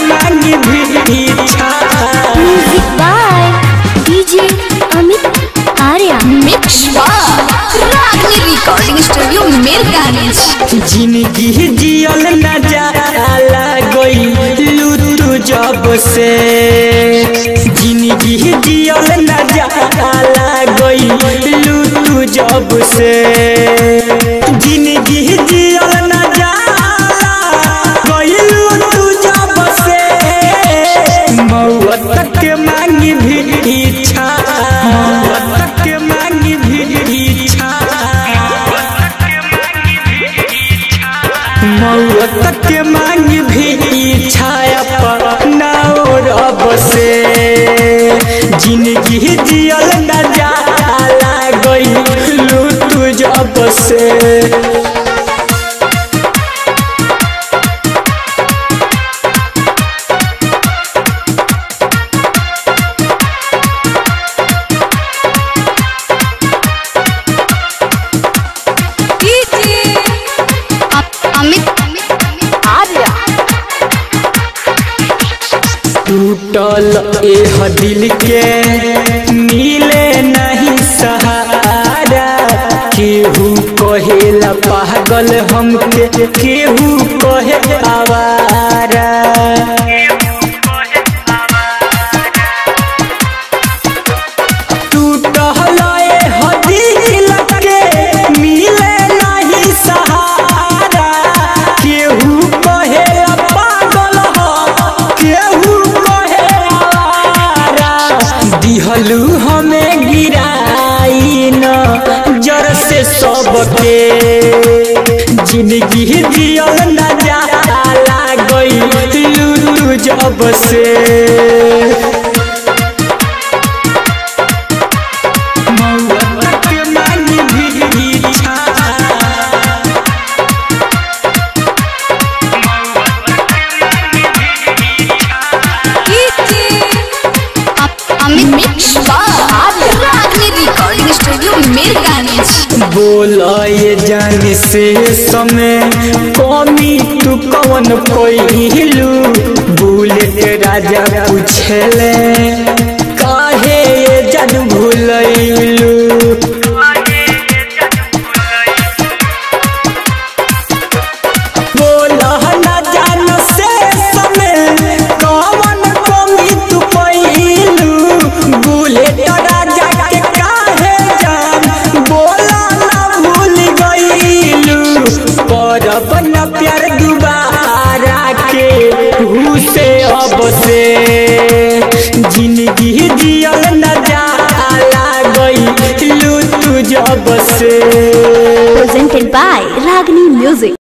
मांगी भिक्षा music by DJ Amit Arya mix Ragini recording studio Mirgani जिंदगी जियल न जाला गइलू तू जब से जिंदगी जियल न जाला गइलू तू जब से जिंदगी जियल न जाला गइलू तू जब से मौत के मांगी भिक्षा मौत के मांगी भिक्षा मौत के मांग भी छाया पर रब से जिंदगी जियल न जाला गइलू तू जब से अमित आर्या टूटल एह दिल के मिले नहीं सहारा केहू कहेला पागल हमके केहू कहे आवारा टूटल एह दिल के मिले नहीं सहारा केहू कहेला पागल हम केहू कहे आवारा दिहलू हमें गिराई न जर से सबके जिंदगी जियल न जाला गइलू तू जब से मौत के मांगी भिक्षा Amit mix Ragini recording studio Mirgani बोल ये जान से समय कमी तू कौन पहिलू बुलेट राजा पूछले काहे ये जान भूलैलू बोल न जान से समय कौन कमी तू पहिलू बुलेट राजा के काहे जान बोला न भूल गईलू करब न प्यार दुबारा के हु से अब से जिंदगी जियल न जाला गईलू तू जब से presented by Ragini Music.